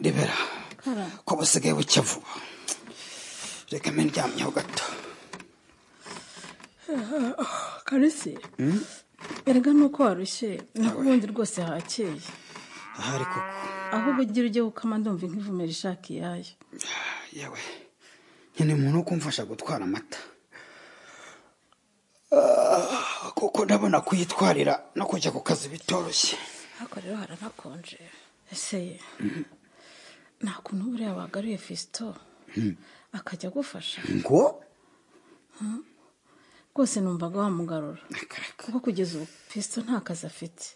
rebera ko busigaye bucya vuba reka mbe ndyamyeho gato karisi erega nuko warushye ubundi rwose hakeye ahari koko ahubwo ugira ujye gukama ndumva nk'ivumera ishaka iyayo yewe nyine umuntu wo kumfasha gutwara amata kuko ndabona kuyitwarira no kujya ku kazi bitoroshye ariko rero haranakonje ese nta kuntu buriya wagaruye fisito akajya agufasha ngo rwose numvaga wamugarura akareka kuko kugeza ubu fisito nta kazi afite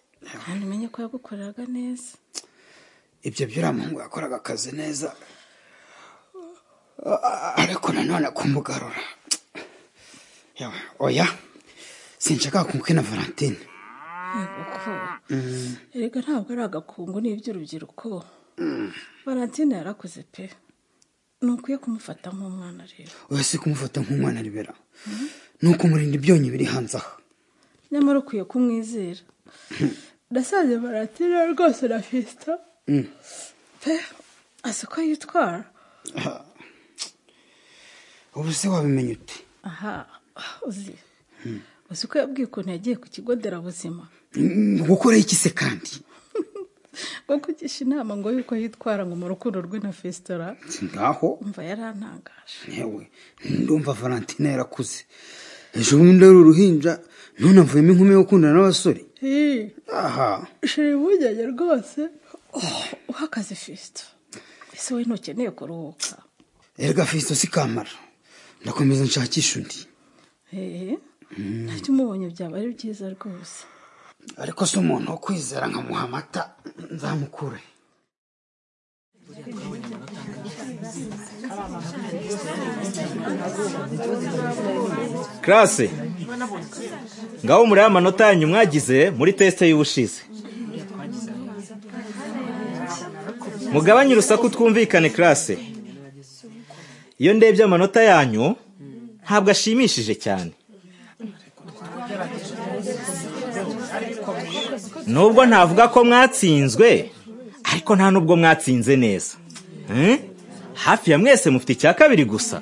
kandi umenye ko yagukoreraga neza ibyo byo uriya muhungu yakoraga akazi neza ariko nanone kumugarura Yewe, oya sinshaka kumwe na valentine kuko erega ntabwo ari agakungu ni iby'urubyiruko valentine yarakuze pe ntukwiye kumufata nk'umwana rero oya si kumufata nk'umwana ribera ni ukumurinda ibyonyi biri hanze aha nyamara ukwiye kumwizera nasanze valentine rwose na fisita pe azi uko yitwara ubu se wabimenya ute aha uzi uzi ko yabwiye ukuntu yagiye ku kigo nderabuzima gukora iki se kandi ngo kugisha inama ngo yuko yitwara ngo mu rukundo rwe na fesitara ngaho umva yarantangaje yewe ndumva valentine yarakuze ejo bundi ari uruhinja none avuyemo inkumi yo gukundana n'abasore aha shira impungenge rwose uha akazi fesito ese wowe ntukeneye kuruhuka erega fisto si kamara ndakomeza nshakisha undi eee nabyo umubonye byaba ari byiza rwose ariko si umuntu wo kwizera nkamuha amata nzamukure karase ngaho muri amanota yanyu mwagize muri tesite y'ubushize mugabanye urusaku twumvikane karase iyo ndebye amanota yanyu ntabwo ashimishije cyane nubwo ntavuga ko mwatsinzwe ariko nta nubwo mwatsinze neza Eh? hafi ya mwese mufite icya kabiri gusa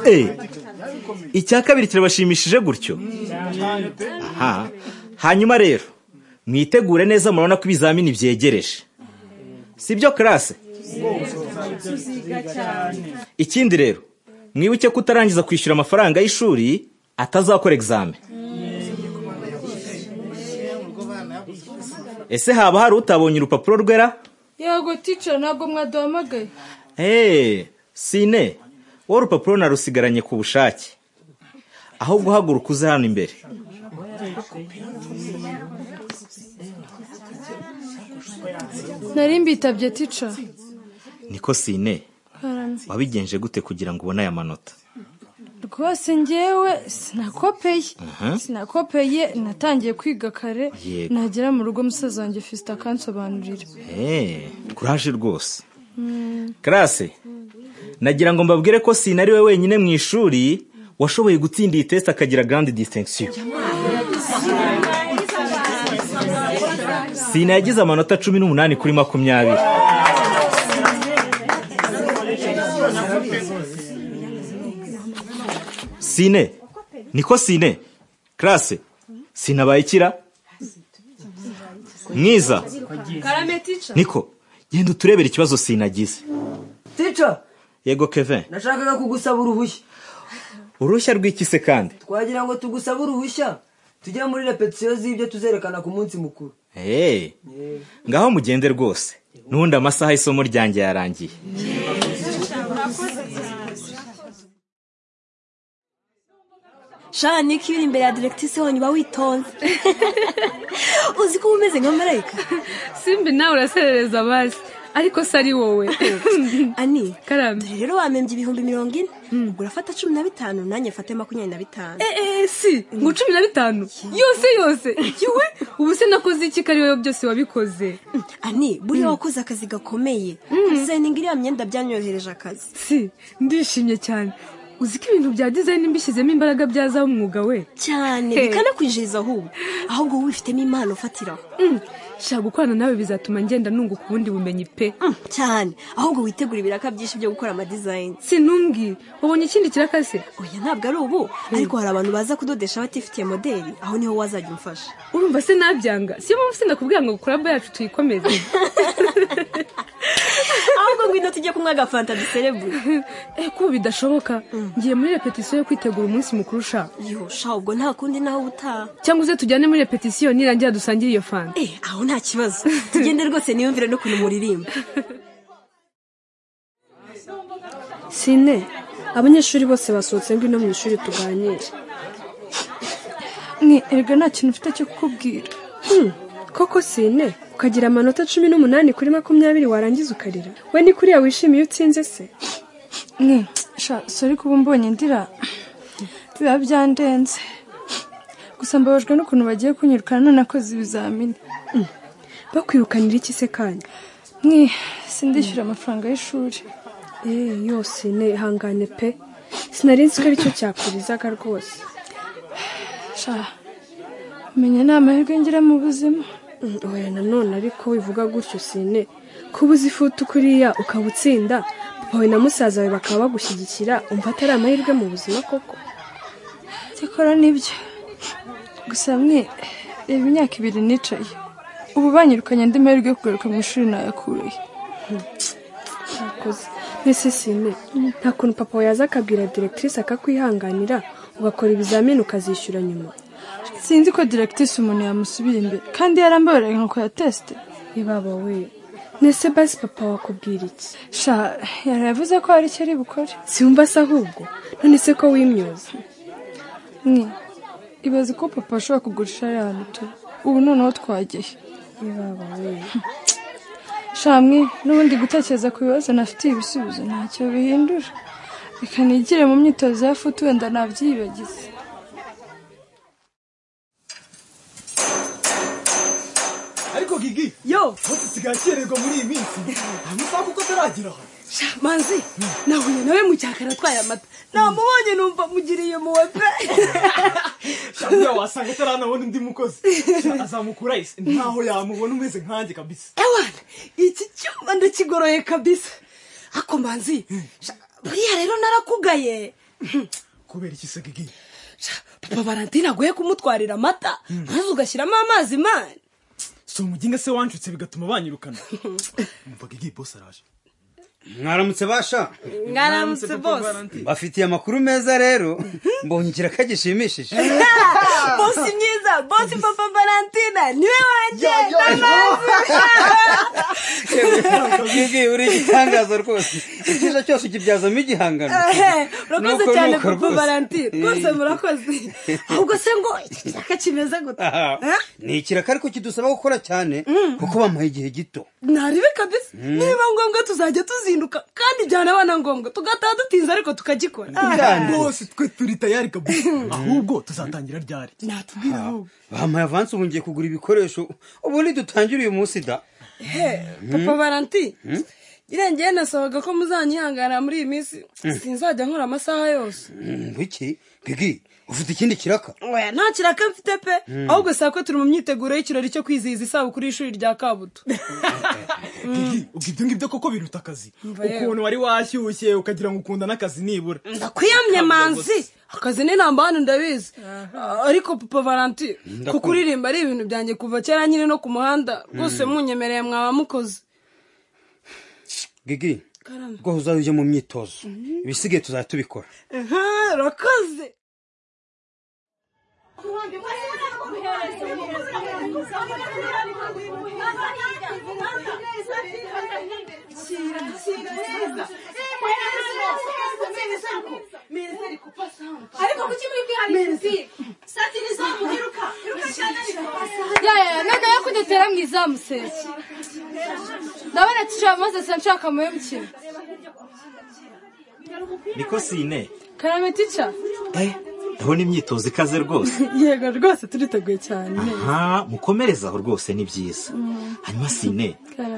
Eh, icya kabiri kirabashimishije gutyo aha hanyuma rero mwitegure neza murabona ko ibizamini byegereje si byo karase ikindi rero mwibuke ko utarangiza kwishyura amafaranga y'ishuri atazakora egizame ese haba hari utabonye urupapuro rwera yego tica ntabwo mwaduhamagaye eee sine wowe urupapuro narusigaranye ku bushake ahubwo uhaguruka uze hano imbere nari mbitabye tica niko sine karame wabigenje gute kugira ngo ubone aya manota rwose ngewe sinakopeye sinakopeye natangiye kwiga kare Yego. nagera mu rugo musaza wanjye fisita akansobanurira eee kuraje rwose karase nagira ngo mbabwire ko sine ari we wenyine mu ishuri washoboye gutsinda iyi tesite akagira garandi disitensiyo sine yagize amanota cumi n'umunani kuri makumyabiri sine niko sine karase sinabaye ikira mwiza karame tica niko genda uturebere ikibazo sinagize tica yego keve nashakaga kugusaba uruhushya uruhushya rw'ikise kandi twagira ngo tugusabe uruhushya tujye muri repetisiyo z'ibyo tuzerekana ku munsi mukuru eee ngaho mugende rwose n'ubundi amasaha y'isomo ryanjye yarangiye shani ko iyo uri imbere ya diregitisi honyine uba witonze uzi ko uba umeze nka marayika simbi nawe uraserereza abazi ariko se ari wowe ani karame dore rero wamembye ibihumbi mirongo ine ubwo urafata cumi na bitanu nanjye mfate makumyabiri na bitanu eee si ngo cumi na bitanu yose yose yewe ubu se nakoze iki ko ari wowe byose wabikoze ani buriya wakoze akazi gakomeye kuzayininga iriya myenda byanyohereje akazi si ndishimye cyane uzi ko ibintu bya dizayini mbishyizemo imbaraga byazaho umwuga we cyane Hey. bikanakwinjiriza ahubwo ahubwo wowe wifitemo impano ufatiraho Mm, shaka gukorana nawe bizatuma ngenda nunguka ubundi bumenyi pe Mm, cyane ahubwo witegura ibiraka byinshi byo gukora amadizayini sinumbwi wabonye ikindi kirakase oya ntabwo ari ubu ariko hari abantu baza kudodesha batifitiye modeli aho niho wazajya umfasha urumva se nabyanga siyo mpamvu sinakubwira ngo kuraba yacu tuyikomeze ahubwo ngwino tujye kunywa agafanta duserebure eh kuba bidashoboka ngiye muri repetisiyo yo kwitegura umunsi mukuru ushaka yosha ubwo nta kundi naho ubutaha cyangwa uze tujyane muri repetisiyo nirangira dusangire iyo fanta Eh, aho nta kibazo tugende rwose niyumvire n'ukuntu muririmba sine abanyeshuri bose basohotse ngwino mu ishuri tuganire mwe erega nta kintu mfite cyo kukubwira Hmm, koko sine ukagira amanota cumi n'umunani kuri makumyabiri warangiza ukarira we ni kuriya wishimiye iyo utsinze se mwe sha sori kuba mbonye ndira biba byandenze gusa mbabajwe n'ukuntu bagiye kunyirukana nonakoze ibizamini bakwirukanira iki se kanya mwe sindishyura amafaranga y'ishuri eee yose ne ihangane pe sinari nzi ko aricyo cyakurizaga rwose sha menya ni amahirwe ngira mu buzima Mm, oya nanone ariko wivuga gutyo sine kuba uzi ifutu kuriya ukaba utsinda papa we na musaza we bakaba bagushyigikira umva atari amahirwe mu buzima koko cyakora nibyo gusa mwe reba imyaka ibiri nicaye ubu banyirukanye andi mahirwe yo kugaruka mu ishuri nayakuye Mwakoze. mbese sine nta kuntu papa we yaza akabwira diregitrise akakwihanganira ugakora ibizamini ukazishyura nyuma sinzi ko diregitisi umuntu yamusubira imbere kandi yarambabarira nka ya tesite ibaba we nese basi papa wakubwira iki sha yari yavuze ko hari icyo ari bukore siwumva se ahubwo none se ko wimyoza mwe ibaze ko papa ashobora kugurisha ariya hantu turi ubu noneho twagiye ibaba we sha mwe n'ubundi gutekereza ku bibazo nafitiye ibisubizo ntacyo bihindura reka nigire mu myitozo ya futu wenda nabyibagize ariko gigi yo umunsi usigaye akererwa muri iyi minsi amasaha kuko ataragera aha sha manzi nahuye nawe mu cyakara atwaye amata namubonye numva mugiriye muwe pe shamira wasanga ataranabona undi mukozi Sha, azamukura isi ntaho yamubona umeze nkanjye kabisa ewana iki cyuma ndakigoroye kabisa ako manzi sha, buriya rero narakugaye kubera iki se gigi Sha, papa valentine aguye kumutwarira amata maze ugashyiramo amazi mani si umuginga se wanshutse bigatuma banyirukana umva gigi bose araje mwaramutse basha mwaramutse bose mbafitiye amakuru meza rero mbongera ko gishimishije bosi myiza bosi papa valentine niwe wanjye Gigi, uri igitangaza rwose icyiza cyose ukibyazamo igihangano Ehe, murakoze Nuko cyane nuko papa rwose. valentine rwose murakoze ahubwo se ngo iki cyaka kimeze gute Aha, ni ikiraka ariko kidusaba gukora cyane kuko bamuha igihe gito naribe kabisa niba ngombwa tuzajya tuzinduka kandi byana abana ngombwa tugataha dutinze ariko tukagikora bose twe turi tayari kabisa ahubwo tuzatangira ryari natubwira ahubwo bamuha avansi ubu ngiye kugura ibikoresho ubundi dutangire uyu munsi da he papa valentine irengeye nasabaga ko muzanyihanganira muri iyi minsi sinzajya nkora amasaha yose Mm, biki gigi ufite ikindi kiraka oya nta kiraka mfite pe ahubwo saa ko turi mu myiteguro y'ikirori cyo kwizihiza isabukuru y'ishuri rya kabuto gigi ubwo ibyo ngibyo koko biruta akazi yewe. ukuntu wari washyushye ukagira ngo ukunda n'akazi nibura ndakwiyamye manzi akazi ni namba hano ndabizi ariko papa valentine Ndakumva. kukuririmba ari ibintu byanjye kuva kera nyine no ku muhanda rwose munyemereye mwaba mukoze gigi rwose uzajya ujya mu myitozo ibisigaye tuzajya tubikora Aha, urakoze yaya none yo kudutera mu izamu se ndabona tica maze sa nshaka mu mukino niko sine karame tica ndabona imyitozo ikaze rwose yego rwose turiteguye cyane aha mukomereze aho rwose ni byiza hanyuma sine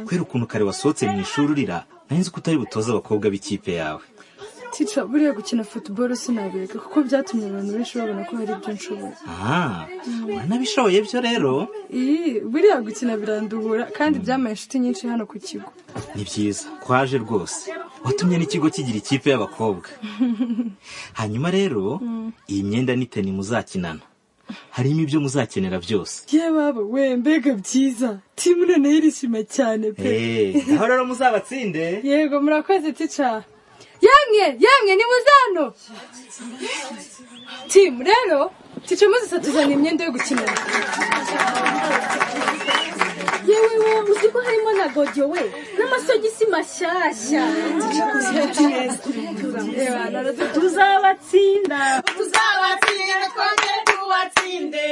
kubera ukuntu kare wasohotse mu ishuri urira nari nzi ko utari butoze abakobwa b'ikipe yawe tica buriya gukina futuboro sinabireka kuko byatumye abantu benshi babona ko hari ibyo nshoboye aha wanabishoboye byo rero iyi buriya gukina biranduhura kandi byamaye inshuti nyinshi hano ku kigo ni byiza kwaje rwose watumye n'ikigo kigira ikipe y'abakobwa hanyuma rero iyi myenda ni teni muzakinana harimo ibyo muzakenera byose yababa we mbega byiza timu noneho irishima cyane pe aho rero muzabatsinde yego murakoze tica yamwe yamwe ni muzano timu rero tica muzisa tuzana imyenda yo gukinana yewe wowe uzi ko harimo na godiyo we n'amasogisi mashyashya tuzabatsinda tuzabatsinda twongere tubatsinde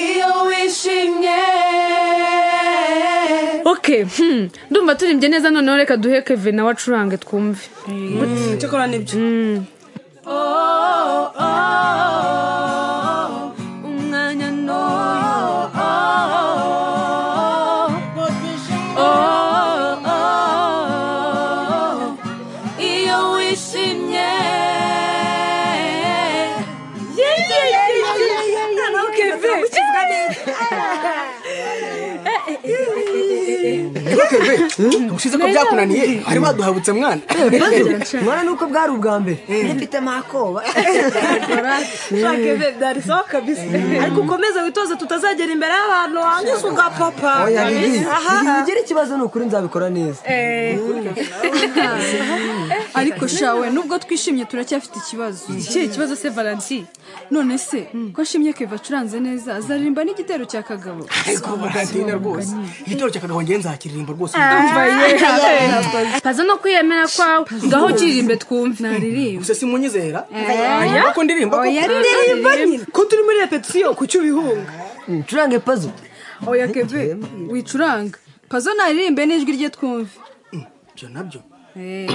iyo wishimye okay hmm. ndumva turirimbye neza noneho reka duhe keve nawe acurange twumve cyakora nibyo umwanya n'uyu iyo wishimye Kevin, ubushize ko byakunaniye ari waduhabutse mwana mwana nuko bwari ubwa mbere mfite amakoba shake byari sawa kabisa ariko ukomeze witoze tutazagera imbere y'abantu wangiza ugapapa oya bibi Aha. igihe ugira ikibazo ni ukuri nzabikora neza ariko shawe nubwo twishimye turacyafite ikibazo ikihe kibazo se valanti none se ko ashimye keva acuranze neza azaririmba n'igitero cya kagabo ariko baratina rwose igitoro cyakagabo ngewe nzakiririmba rwose paza no kwiyemera kwawe ngaho ukiririmbe twumve gusa simunyizera Oya. ko ndirimba ko Oya, rero. Ndirimba nyine. ko turi muri repetisiyo ku cy'ubihunga ncurange pazo oya keve wicuranga pazo naririmbe n'ijwi rye twumve ibyo nabyo Eh.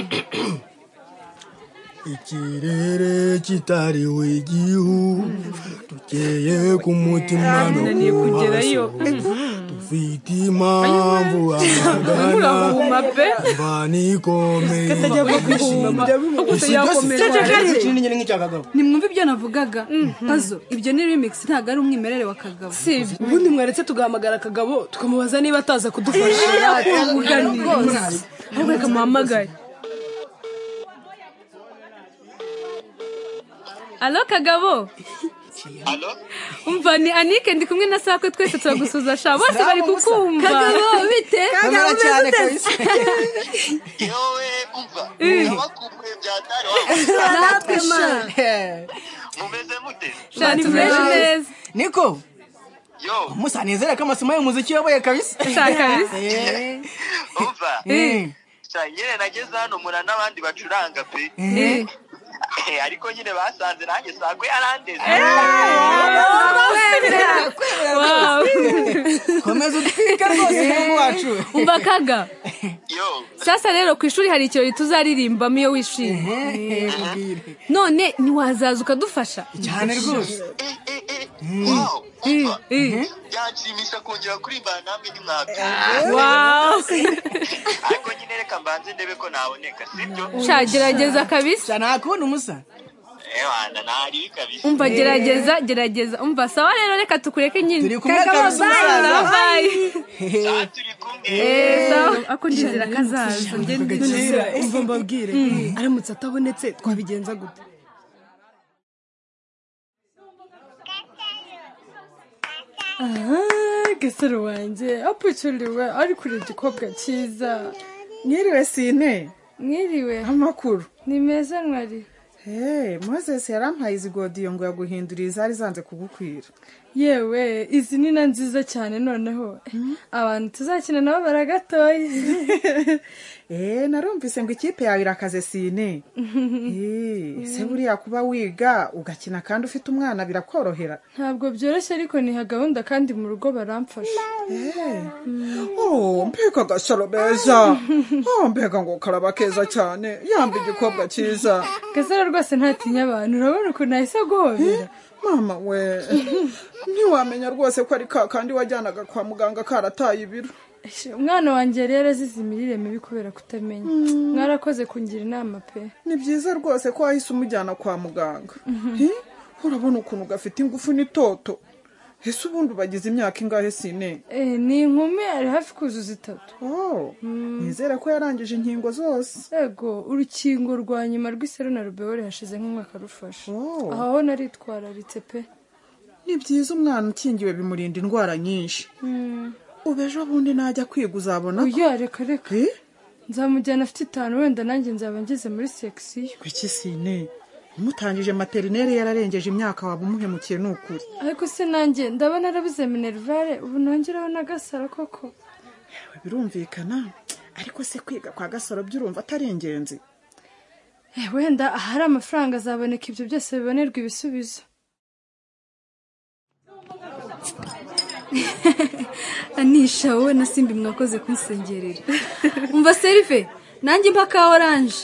ikirere kitariwe igihu tukeye ku mutima no ku maso dufite impamvu amagana mbani ikomeye ikintu nk'icyakagabo nimwumve ibyo navugaga pazo ibyo ni remix ntabwo ari umwimerere wa kagabo sibyo ubundi mwaretse tugahamagara akagabo tukamubaza niba ataza kudufasha rwose ahubwo reka muhamagare alo kagabo umva ni anike ndi kumwe na sakwe twese turagusuza sha bose bari kukumva kagabo bite kamara cyane kabisa yewe umva nabakumbuye byatari natwe mara mumeze mute sha tumeze neza niko yo musanezera ko amasomo y'umuziki yabaye kabisa sha kabisa umva Eh. sha nyine nageze hano mura n'abandi bacuranga pe Eh, ariko nyine basanze nanjye sagwe yarandeze Wow. komeza udutwika rwose umuhungu wacu umva kaga yo sasa rero ku ishuri hari ikirori tuzaririmbamo iyo wishimye none ntiwazaza ukadufasha cyane rwose Eh, eh, eh. wow umva Eh. byanshimisha kongera kurimbana namwe nimwabi Wow. ariko nyine reka mbanze ndebe ko naboneka sibyo sha gerageza kabisa cyane nakubona umusa ewana nahariwe kabisa umva gerageza gerageza umva sawa rero reka tukureke nyine Turi kumwe kabisa, umusaza. bayi sha turi kumwe ako ndizera kazaza njye kagakira umva mbabwire aramutse atabonetse twabigenza gute gasaro wanjye apucyuriwe ari kure igikobwa cyiza Mwiriwe sine mwiriwe amakuru ni meza mwari Hey, moses yarampaye izi godiyo ngo yaguhinduriye izari zanze kugukwira yewe izi ni na nziza cyane noneho abantu tuzakina nabo baragatoye eee narumvise ngo ikipe yawe irakaze sine eee se buriya kuba wiga ugakina kandi ufite umwana birakorohera ntabwo byoroshye ariko niha gahunda kandi mu rugo baramfasha oh mbega agasaro meza oh mbega ngo karaba keza cyane yamba igikobwa cyiza gasaro rwose ntatinya abantu urabona ukuntu ahise aguhobera mama we ntiwamenya rwose ko ari ka kandi wajyanaga kwa muganga karataye ibiro Eshe, umwana wanjye yari yarazize imirire mibi kubera kutamenya mwarakoze kungira inama pe ni byiza rwose ko wahise umujyana kwa muganga Hi, urabona ukuntu gafite ingufu n'itoto ese ubundi bagize imyaka ingahe sine Eh, ni inkumi ari hafi kuzuza itatu oh nizere ko yarangije inkingo zose ego urukingo rwa nyuma rw'iseru na rubeore hashize nk'umwaka rufashe aho ho naritwararitse pe ni byiza umwana ukingiwe bimurinda indwara nyinshi ubu ejo bundi najya kwiga uzabona ko uya reka reka nzamujyana afite itanu wenda nanjye nzaba ngeze muri section kuki sine umutangije materineri yararengeje imyaka waba umuhemukiye ni ukuri ariko se nanjye ndabona arabuze minerivare ubu nongeraho na gasaro koko Yawe, birumvikana ariko se kwiga kwa gasaro by'urumva atari ingenzi Eh, wenda ahari amafaranga azaboneka ibyo byose bibonerwa ibisubizo anisha wowe na simbi mwakoze kunsengerera umva serife nanjye mpa ka oranje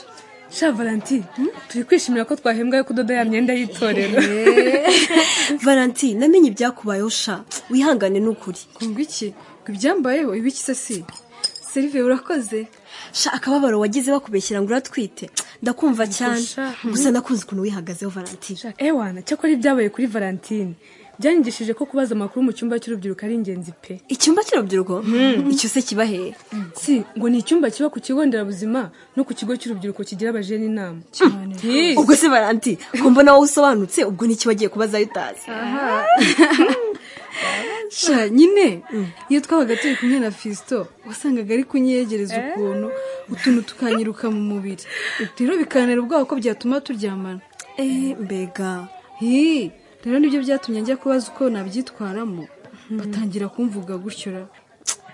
sha valentine turi kwishimira ko twahembwa yo kudoda ya myenda y'itorero valentine namenye ibyakubayeho sha wihangane n'ukuri ngo iki ngo ibyambayeho ibiki se si serive urakoze sha akababaro wagize bakubeshyira ngo uratwite ndakumva cyane sha. gusa nakunze ukuntu wihagazeho valentine ewana cyakora ibyabaye kuri valentine byanyigishije ko kubaza amakuru mu cyumba cy'urubyiruko ari ingenzi pe icyumba cy'urubyiruko icyo se kiba hehe si ngo ni icyumba kiba ku kigo nderabuzima no ku kigo cy'urubyiruko kigira abajene inama Yes. ubwo se valentine ko mbona wowe usobanutse ubwo n'iki wagiye kubazayo utazi sha nyine iyo twabaga turi kumwe na fisito wasangaga ari kunyegereza ukuntu utuntu tukanyiruka mu mubiri rero bikanera ubwoba ko byatuma turyamana mbega hi rero nibyo byatumye njya kubaza uko nabyitwaramo batangira kumvuga gutyo ra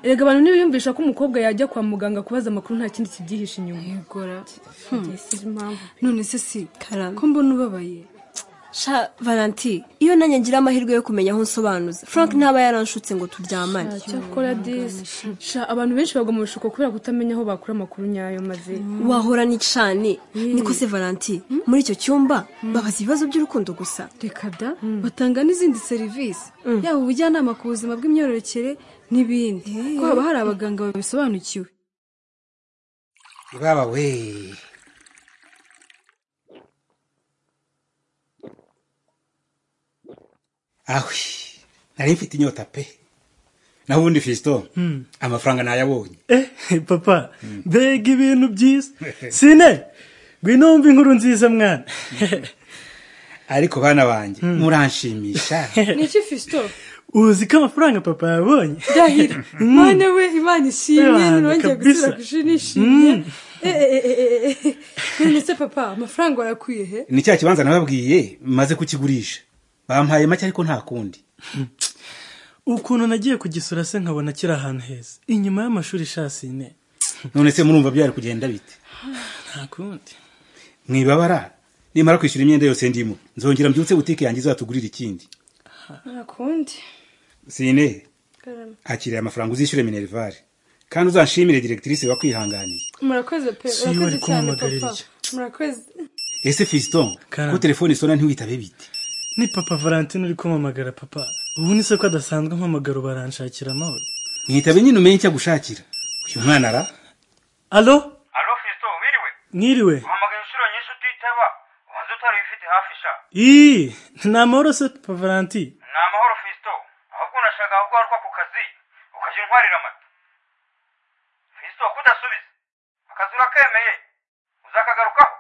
erega abantu ntibiyumvisha ko umukobwa yajya kwa muganga kubaza amakuru nta kindi kibyihishe inyuma yegora impamvu none se si ko mbona ubabaye sha valentine iyo nanjye ngira amahirwe yo kumenya aho nsobanuza frank ntaba yaranshutse ngo turyamane cyakora disi sha abantu benshi bagwa mu bishuko kubera kutamenya aho bakura amakuru nyayo maze wahora ni cani niko se valentine muri icyo cyumba babaza ibibazo by'urukundo gusa reka da batanga n'izindi serivisi yaba ubujyanama ku buzima bw'imyororokere n'ibindi ko haba hari abaganga babisobanukiwe ibaba we ahwe nari mfite inyota pe naho ubundi fisito amafaranga nayabonye Eh, papa mbega ibintu byiza sine ngwino wumva inkuru nziza mwana ariko bana banjye muranshimisha ni iki fisito uzi ko amafaranga papa yabonye dahira Mm. mane we imana ishimye Imana, nirongeye kabisa. gusubira ku ishuri nishimye Eh, eh, eh, eh, eh, eh. none se papa amafaranga warakwiye he ni cya kibanza nababwiye maze kukigurisha bampaye make ariko nta kundi ukuntu nagiye kugisura se nkabona kiri ahantu heza inyuma y'amashuri ishasine none se murumva byari kugenda bite nta kundi mwibabara nimara kwishyura imyenda yose ndimo nzongera mbyutse butike yanjye izatugurira ikindi nta kundi sine akiriye amafaranga uzishyure minerivare kandi uzanshimire diregitirise wakwihanganiye murakoze pe Si we murakoze ari cyane kumumugarira papa iki. murakoze ese fiston ko telefone isona ntiwitabe bite ni papa valentine uri kumpamagara papa ubu ni se ko adasanzwe mpamagara baranshakira amahoro mwitabe nyine umenye icyo agushakira uyu mwana ara alo alo fisito wiriwe mwiriwe uhamagaye inshuro nyinshi utitaba ubanza utari ubifite hafi sha ii ni amahoro se papa valentine ni amahoro fisito ahubwo unashaka kugaruka ku kazi ukajya untwarira amata fisito kudasubiza akazi urakemeye uzakagarukaho